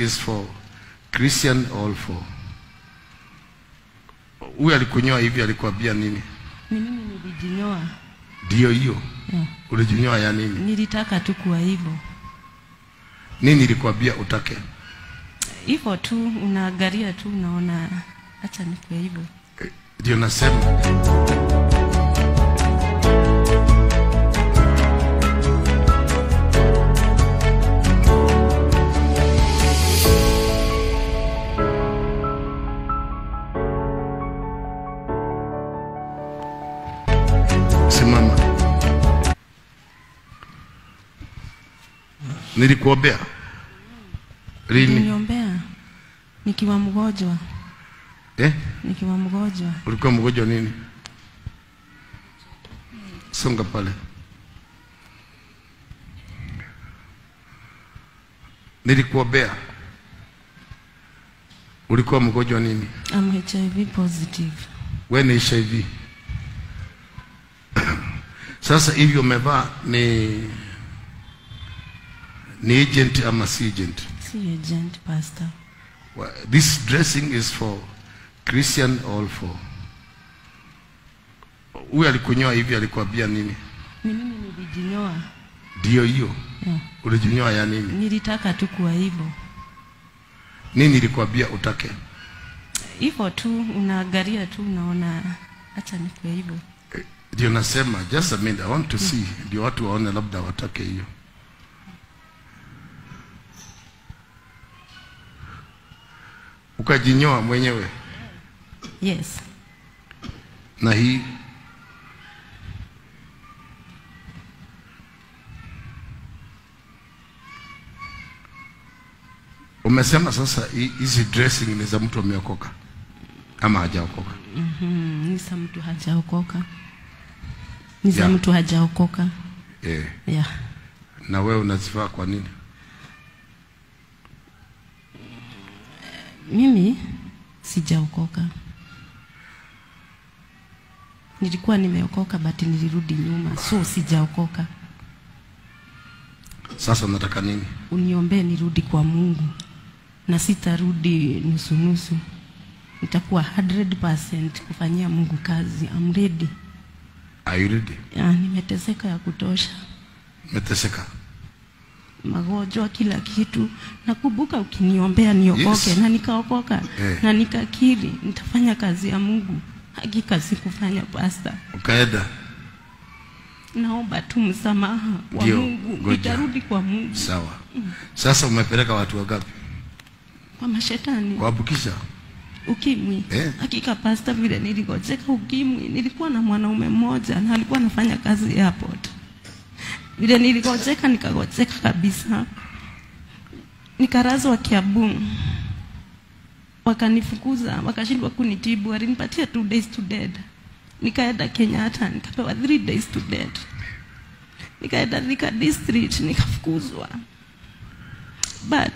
is for Christian all for. Huyu alikunyoa hivi alikwambia nini? Ni mimi nilijinyoa. Ndio hiyo. Yeah. Ulijinyoa ya nini? Nilitaka tu kuwa hivyo. Nini ilikwambia utake? Hivyo tu unaangalia tu unaona acha nikuwe hivyo. Eh, Ndio nasema simama. Nilikuombea lini? Niliombea nikiwa mgonjwa, Eh? nikiwa mgonjwa. Ulikuwa mgonjwa nini? Songa pale. Nilikuombea. Ulikuwa mgonjwa nini? I'm HIV positive. Wewe ni HIV. Sasa hivi umevaa ni ni agent ama si agent? Si agent pastor. Wa- This dressing is for Christian all for. Huyu alikunyoa hivi alikwambia nini? Ni mimi nilijinyoa. Ndio hiyo. Yeah. Ulijinyoa ya nini? Nilitaka tu kuwa hivyo. Nini ilikwambia utake? Hivyo tu unaangalia tu unaona acha nikuwe hivyo. Eh, Ndio nasema just a minute, I want to see. Ndio watu waone labda watake hiyo. Ukajinyoa mwenyewe Yes. na hii umesema sasa hi- hizi dressing ni za mtu ameokoka ama hajaokoka? Mhm, ni za mtu hajaokoka. Ni za Yeah. mtu hajaokoka. Eh, Yeah. na wewe unazivaa kwa nini? Mimi sijaokoka. Nilikuwa nimeokoka but nilirudi nyuma, so sijaokoka. Sasa unataka nini? Uniombee nirudi kwa Mungu, na sitarudi nusu nusu. Nitakuwa 100% kufanyia Mungu kazi. I'm ready. Are you ready? Ya, nimeteseka ya kutosha, Umeteseka. magonjwa, kila kitu. Nakumbuka ukiniombea niokoke, Yes. na nikaokoka Eh. na nikakiri nitafanya kazi ya Mungu. Hakika sikufanya pasta. Ukaenda Naomba tu msamaha wa Ndio, Mungu, ngoja. nitarudi kwa Mungu, sawa. Sasa umepeleka watu wangapi? kwa mashetani Kuambukisha? ukimwi. Eh. Hakika pasta, vile niligojeka ukimwi, nilikuwa na mwanaume mmoja na alikuwa anafanya kazi airport. Vile niligojeka nikagojeka kabisa, nikarazwa Kiambu, wakanifukuza, wakashindwa kunitibu, walinipatia two days to dead. Nikaenda Kenyatta nikapewa three days to dead. Nikaenda Thika district nikafukuzwa, but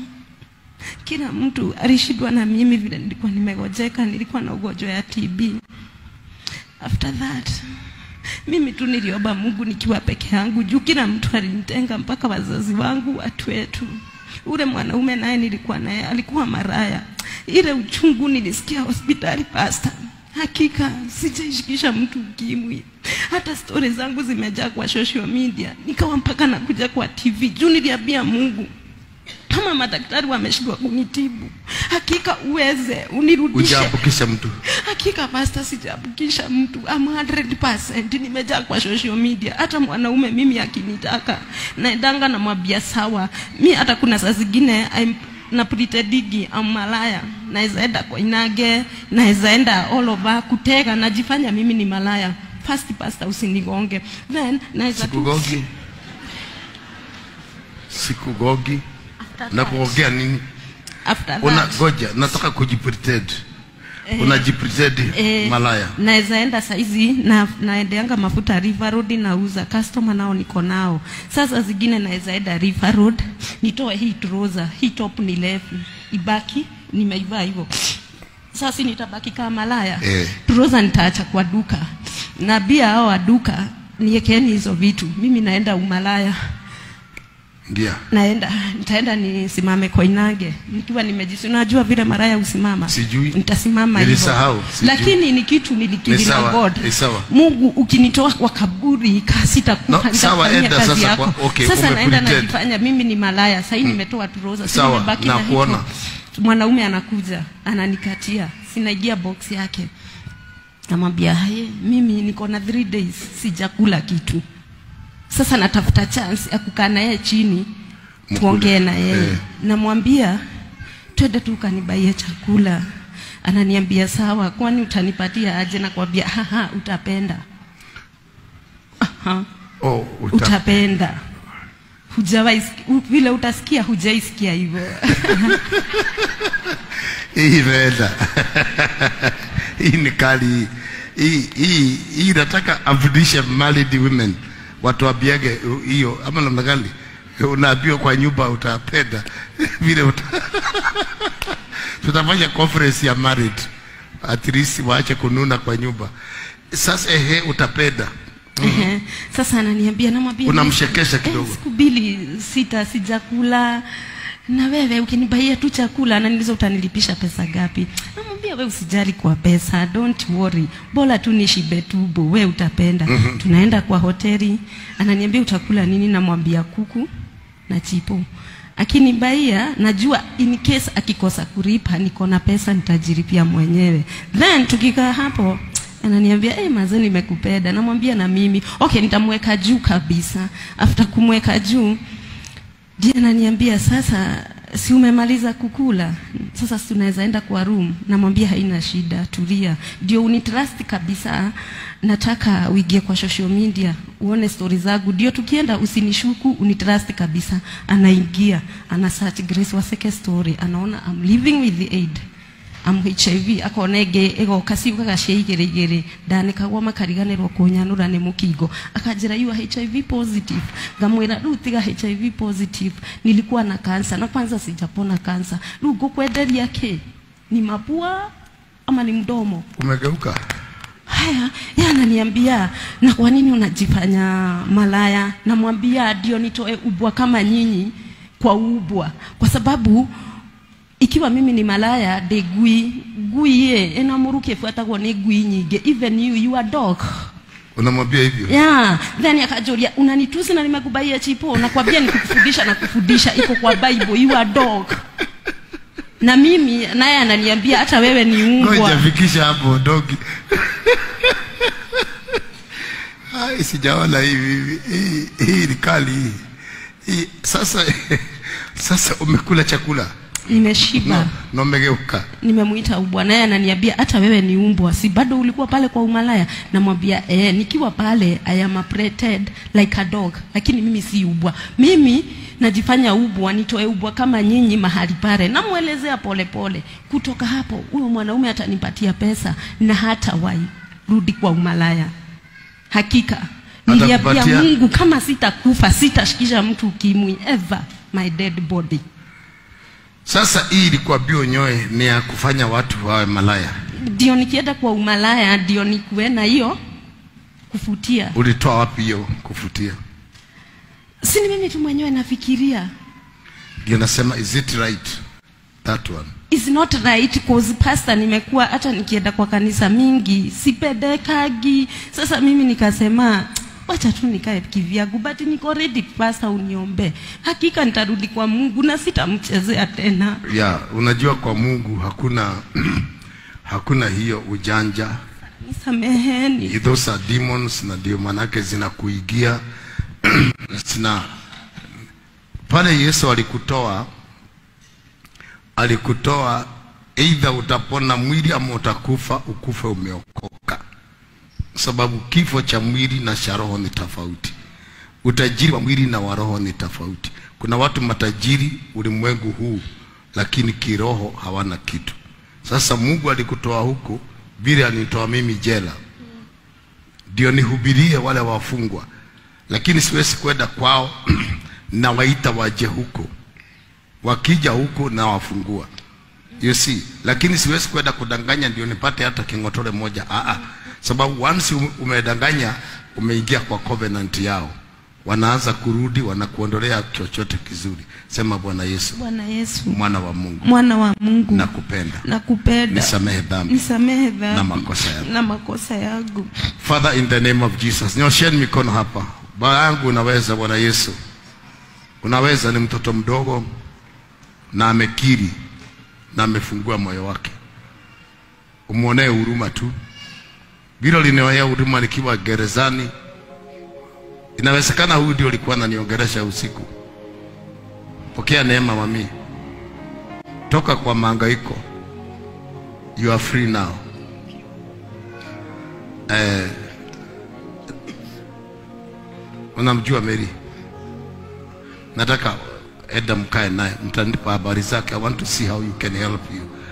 kila mtu alishindwa na mimi vile nilikuwa nimegojeka, nilikuwa na ugonjwa ya TB. After that mimi tu niliomba Mungu nikiwa peke yangu, juu kila mtu alinitenga, mpaka wazazi wangu, watu wetu. Ule mwanaume naye nilikuwa naye alikuwa maraya. Ile uchungu nilisikia hospitali pasta, hakika sijaishikisha mtu ukimwi. Hata stori zangu zimejaa kwa social media, nikawa mpaka nakuja kwa TV juu niliambia Mungu kama madaktari wameshindwa kunitibu, hakika uweze unirudishe. Hujaambukisha mtu. Hakika pasta, sijaambukisha mtu. I'm 100% nimejaa kwa social media. Hata mwanaume mimi akinitaka naendanga namwambia sawa. Mi hata kuna saa zingine I'm- na pretendigi am malaya, naweza enda kwa inage, naweza enda all over kutega, najifanya mimi ni malaya. First pasta, usinigonge. Then naweza tu Sikugogi. Sikugogi. Na kuongea nini? after Una that goja, nataka kujipretend. Unajipretend Eh, malaya. naweza enda saizi na naendeanga mafuta River Road nauza customer nao niko nao. Sasa zingine naweza enda River Road nitoe hii trouser, hii top ni lefu ibaki nimeivaa hivyo. Sasa nitabaki kama malaya. Eh. Trouser nitaacha kwa duka. Na bia hao wa duka niekeni hizo vitu. Mimi naenda umalaya. Ingia. naenda nitaenda nisimame Koinange nikiwa nimejisi unajua vile maraya usimama Sijui. nitasimama hivyo Nilisahau, sijui. lakini ni kitu Ni nilikiri sawa, na God ni sawa. Mungu ukinitoa kwa kaburi kasitakufa No, sawa, nitafanyia enda kazi sasa yako kwa- okay, sasa naenda umepretend. najifanya mimi ni malaya sasa nimetoa turoza si Sawa, nimebaki na na hivyo. kuona. mwanaume anakuja ananikatia sinaingia box yake namwambia hey, mimi niko na three days sijakula kitu sasa natafuta chance ya kukaa na yeye chini Mkule. tuongee na yeye Eh. namwambia twende tu ukanibaie chakula ananiambia sawa kwani utanipatia aje nakwambia haha utapenda Aha, Oh, uta, utapenda hujawahi siki- u- vile utasikia hujaisikia hivyo hii imeenda. hii ni kali. Hii hii hii nataka afundishe married women watu wabiage hiyo ama namna gani? Unaambiwa kwa nyumba utapenda vile uta... tutafanya conference ya married at least waache kununa kwa nyumba. Sasa ehe, utapenda Ehe. Sasa ananiambia namwambia Unamshekesha eh, kidogo. siku mbili sita sijakula na wewe ukinibaia tu chakula ananiuliza utanilipisha pesa gapi namwambia we usijali kwa pesa don't worry bora tu nishibe tubo we utapenda mm-hmm. tunaenda kwa hoteli ananiambia utakula nini namwambia kuku na chipo akinibaia najua in case akikosa kulipa niko na pesa nitajilipia mwenyewe then tukikaa hapo ananiambia hey, maze nimekupenda namwambia na mimi okay nitamweka juu kabisa after kumweka juu ndiye ananiambia sasa si umemaliza kukula sasa si unaweza enda kwa room namwambia haina shida tulia ndio unitrust kabisa nataka uingie kwa social media uone stori zangu ndio tukienda usinishuku unitrust kabisa anaingia ana search Grace Waseke story anaona I'm living with the aid am HIV akona ĩngĩ ĩgoka ciugaga cia igĩrĩ igĩrĩ ndanĩkagwo makariganĩrwo kũnyanũra nĩ mũkingo akanjĩra you are HIV positive ngamwĩra rĩu tiga HIV positive nilikuwa na kansa na kwanza sijapona kansa rĩu ngũkwenderia kĩ ni mapua ama ni mdomo umegeuka. haya yeye ananiambia na kwa nini unajifanya malaya namwambia ndio nitoe ubwa kama nyinyi kwa ubwa kwa sababu ikiwa mimi ni malaya de gui gui ye ena muruke fuatagwo ni gui nyingi even you you are dog Unamwambia hivyo? yeah then akajulia unanitusi na nimekubaia chipo nakwambia nikufundisha na kufundisha iko kwa bible you are dog na mimi naye ananiambia hata wewe ni Ngoja umbwa fikisha hapo dogi. Ai, sijaona hivi. Hii hii ni kali hii. Hii sasa sasa umekula chakula nimeshiba no, na umegeuka. nimemuita ubwa naye ananiambia hata wewe ni umbwa si bado ulikuwa pale kwa umalaya namwambia eh, nikiwa pale I am a pretend like a dog lakini mimi si ubwa mimi najifanya ubwa nitoe ubwa kama nyinyi mahali pale namwelezea polepole kutoka hapo huyo mwanaume atanipatia pesa na hata wai rudi kwa umalaya hakika niliambia Atakupatia- mungu kama sitakufa sitashikisha mtu ukimwi ever my dead body Sasa hii ilikuwa bio nyoe ni ya kufanya watu wawe malaya. ndio nikienda kwa umalaya ndio nikuwe na hiyo kufutia Ulitoa wapi hiyo kufutia? si ni mimi tu mwenyewe nafikiria Ndio nasema is it right that one? is not right cause pastor nimekuwa hata nikienda kwa kanisa mingi sipendekagi sasa mimi nikasema wacha tu nikae kivyangu but niko ready pastor uniombe hakika nitarudi kwa mungu na sitamchezea tena Ya, unajua kwa Mungu hakuna hakuna hiyo ujanja. nisameheni Those are demons na ndio manake zinakuigia zina pale Yesu alikutoa alikutoa either utapona mwili ama utakufa ukufe umeokoka sababu kifo cha mwili na cha roho ni tofauti utajiri wa mwili na wa roho ni tofauti kuna watu matajiri ulimwengu huu lakini kiroho hawana kitu sasa mungu alikutoa huko vile alinitoa mimi jela ndio nihubirie wale wafungwa lakini siwezi kwenda kwao na waita waje huko wakija huko na wafungua you see lakini siwezi kwenda kudanganya ndio nipate hata kingotore moja ah ah sababu once ume- umedanganya umeingia kwa covenant yao wanaanza kurudi, wanakuondolea chochote kizuri. Sema Bwana Yesu, Bwana Yesu, mwana wa Mungu, mwana wa Mungu, nakupenda, nakupenda, nisamehe dhambi nisamehe dhambi na makosa yangu. na makosa yangu. Father, in the name of Jesus, nyosheni mikono hapa. Baba yangu, unaweza Bwana Yesu, unaweza. Ni mtoto mdogo na amekiri na amefungua moyo wake, umwonee huruma tu. Vile linioea huruma nikiwa gerezani, inawezekana huyu ndio alikuwa ananiongelesha usiku. Pokea neema mami, toka kwa mahangaiko. You are free now. Eh, unamjua Mary? Nataka enda mkae naye, mtanipa habari zake. I want to see how you can help you.